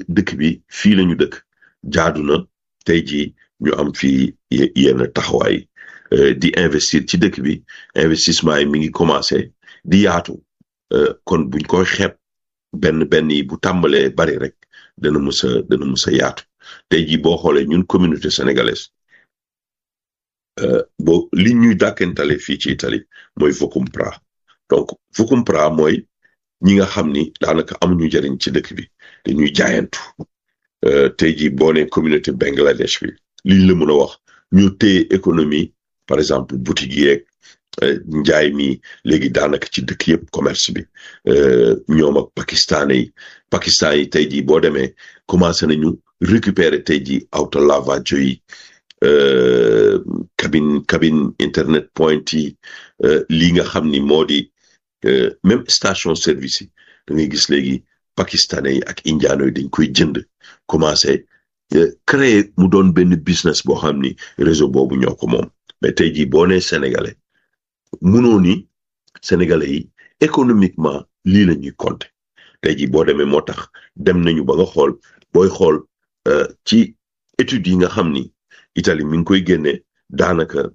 dëkk bi fii lañu dëkk jaadu na tey jii ñu am fii yenn taxawaay di investir ci dëkk bi investissement yi mi ngi commencé di yaatu kon buñ koy xeeb benn benn yi bu tàmbalee bari rek dana mës a dana mës a yaatu tey jii boo xoolee ñun communauté sénégalaise boo li ñuy dàkkantale fii ci Italie mooy Vocumpra donc Vocumpra mooy ñi nga xam ni daanaka amuñu njëriñ ci dëkk bi dañuy jaayantu tey jii boo nee communauté Bangladesh bi liñ la mën a wax ñu téye économie par exemple boutique yeeg njaay mi léegi daanaka ci dëkk yëpp commerce bi ñoom ak pakistanais yi pakistan yi tey jii boo demee commencé nañu récupérer tey jii auto lavaggio yi cabine cabine internet point yi lii nga xam ni moo di même station service yi da ngay gis léegi pakistanais yi ak indiano yi dañ koy jënd commencé créer mu doon benn business boo xam ni réseau boobu ñoo ko moom mais tey jii boo nee sénégalais mënoo ni sénégalais yi économiquement lii la ñuy compter tey jii boo demee moo tax dem nañu ba nga xool booy xool ci études yi nga xam ni Italie mi ngi koy génne daanaka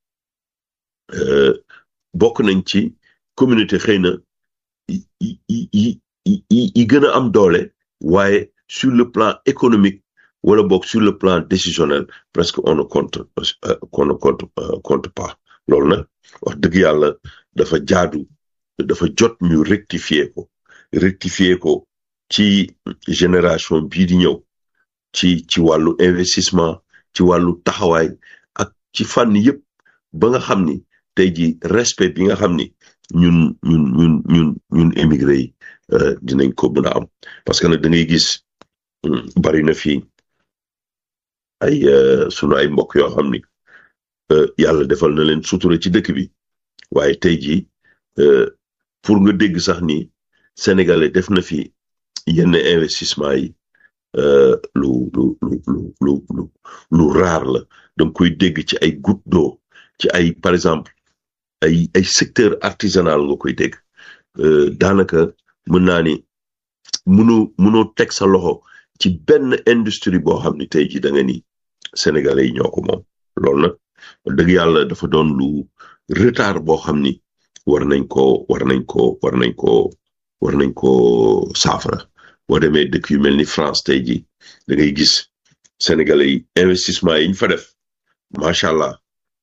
bokk nañ ci communauté xëy na yi yi yi gën a am doole waaye sur le plan économique wala boog sur le plan décisionnel presque on ne compte on ne compte compte pas loolu nag wax dëgg yàlla dafa jaadu dafa jot ñu rectifier ko rectifier ko ci génération bii di ñëw ci ci wàllu investissement ci wàllu taxawaay ak ci fànn yëpp ba nga xam ni tey ji respect bi nga xam ni ñun ñun ñun ñun ñun émigré yi dinañ ko mën a am parce que nag da ngay gis bari na fii ay sunu ay mbokk yoo xam ni yàlla defal na leen sutura ci dëkk bi waaye tey jii pour nga dégg sax ni sénégalais def na fi yenn investissement yi lu lu lu lu lu lu lu raar la danga koy dégg ci ay goutte d'eau ci ay par exemple ay ay secteur artisanal nga koy dégg daanaka mën naa ni mënoo mënoo teg sa loxo ci benn industrie boo xam ni tey jii da nga ni sénégalais yi ñoo ko moom loolu nag dëgg yàlla dafa doon lu retard boo xam ni war nañ ko war nañ ko war nañ ko war nañ ko saafara boo demee dëkk yu mel ni France tey jii da ngay gis sénégalais yi investissement yi ñu fa def macha allah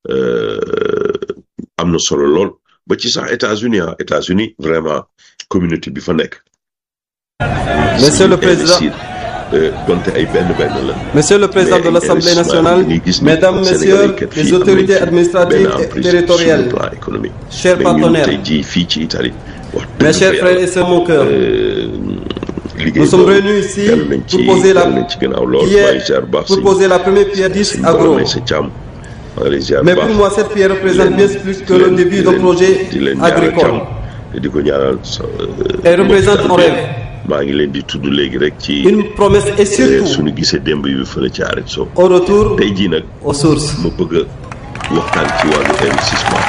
am na solo lool ba ci sax États-Unis ah États-Unis vraiment communauté bi fa nekk. Monsieur le Président. donte ay benn benn la. Monsieur le Président de l'Assemblée nationale, Mesdames, Messieurs les autorités administratives et territoriales, chers partenaires, fii ci Italie. mes chers frères et sœurs mon cœur, nous sommes réunis ici pour poser la, pierre, pour poser la première pierre d'IS Agro. Mais pour moi, cette pierre représente bien plus que le début d'un projet agricole. Elle représente un rêve. maa ngi leen di tudd léegi rek ci. une promesse et surtout. suñu gisee démb yu fële ci arrêt so. au retour tey jii nag. aux sources. ma bëgg a waxtaan ci wàllu investissement.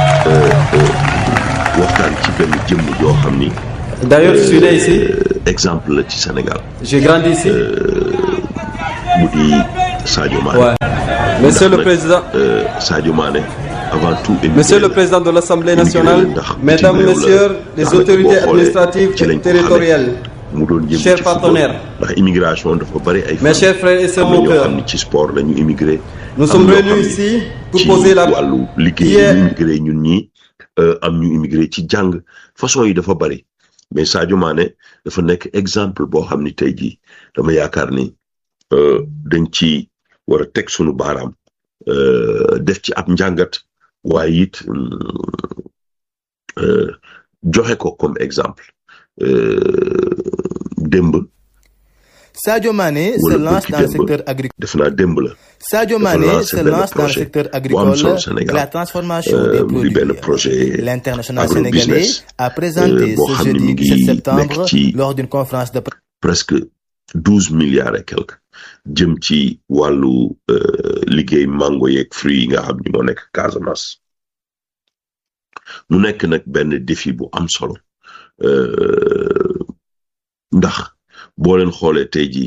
waxtaan ci benn jëmm joo xam ni. d'ailleurs je suis né ici. exemple la ci Sénégal. j'ai grandi ici. mu di Sadio Mané. Ouais. Monsieur le Président. Sadio Mané. avant tout Monsieur le Président de l'Assemblée nationale, Mesdames, Messieurs les autorités administratives et territoriales, chers partenaires, mes chers frères et sœurs mon cœur, nous sommes venus ici pour poser la pierre. ñun ñi am ñu immigré ci jàng façon yi dafa bari mais Sadio Mané dafa nekk exemple boo xam ni tey jii dama yaakaar ni dañ ci war a teg sunu baaraam def ci ab njàngat waaye it joxe ko comme exemple démb. Sadio Mané se lance dans le secteur agricole. def naa démb la. Sadio Mané se lance dans le secteur agricole la transformation des produits. L'international sénégalais a présenté ce jeudi 17 septembre lors d'une conférence de presque douze milliards et quelques jëm ci wàllu liggéey mango yeeg fruits yi nga xam ni moo nekk Casamance mu nekk nag benn défi bu am solo ndax boo leen xoolee tey jii